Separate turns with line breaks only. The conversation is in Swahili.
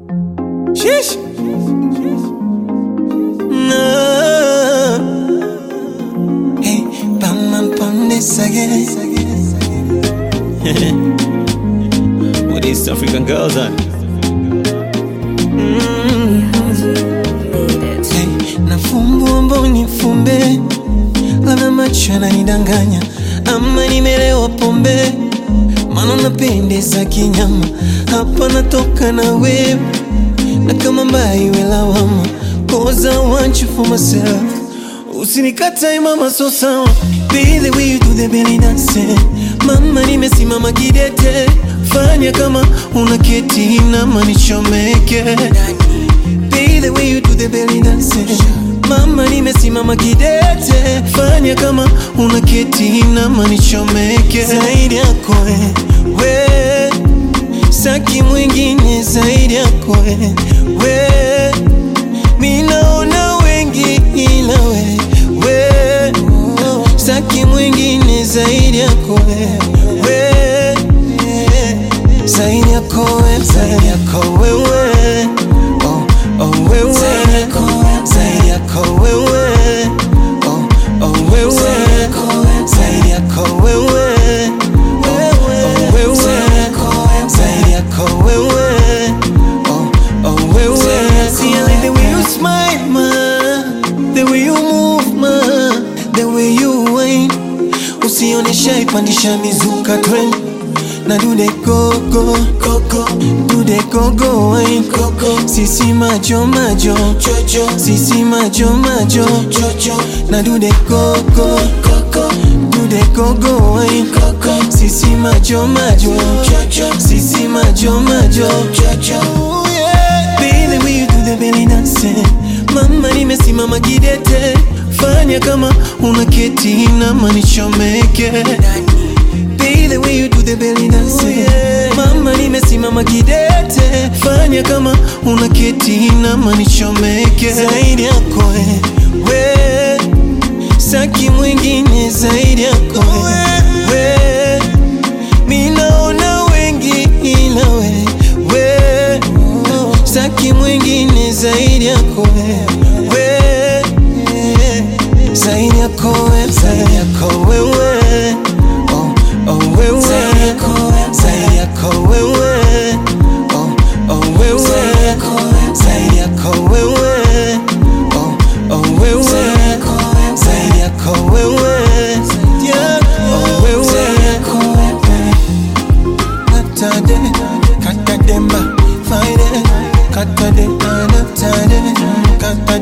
Sheesh. No. Hey, bam, bam, bam, this again.
With East African girls on.
Hey, nafumbua mboni fumbe, labda macho yananidanganya ama nimelewa pombe, maana napendeza kinyama, hapa natoka na wewe na kama mbaya iwe lawama, cause I want you for myself. Usinikatae mama, so sawa, be the way you do the belly dance. Mama, nimesimama kidete, fanya kama una keti na manichomeke Be the way you do the belly dance. Mama, nimesimama kidete, fanya kama una keti na manichomeke zaidi yako we, we saki mwingine zaidi yako we, we minaona wengi ila we, we saki mwingine zaidi yako we, we zaidi yako we, zaidi yako wewe oh, oh, wewe zaidi yako wewe oh, oh, wewe zaidi yako wewe oh, oh, wewe zaidi yako wewe oh, oh, wewe See, I like the way you smile, ma The way you move, ma The way you whine Usionesha ipandisha mizuka trend na do the go go go go do the go go wine go go sisi majo majo jojo sisi majo majo jojo na do the go go go go do the go go wine go go sisi majo majo jojo sisi majo majo jojo Ooh, yeah. Be the way you do the belly dance mama nimesimama kidete fanya kama una keti na manichomeke Be the way you do the belly dance Mama nimesimama kidete Fanya kama una keti na manichomeke Zaidi yako we, we Saki mwingine zaidi yako we, we Minaona wengi ila we, we Saki mwingine zaidi yako we, we Zaidi yako we, zaidi yako wewe oh, oh, wewe zaidi yako wewe oh, oh, wewe zaidi yako wewe oh, oh, wewe zaidi yako wewe Yeah, oh, wewe Katade, katademba, faide, katade, anatade, katade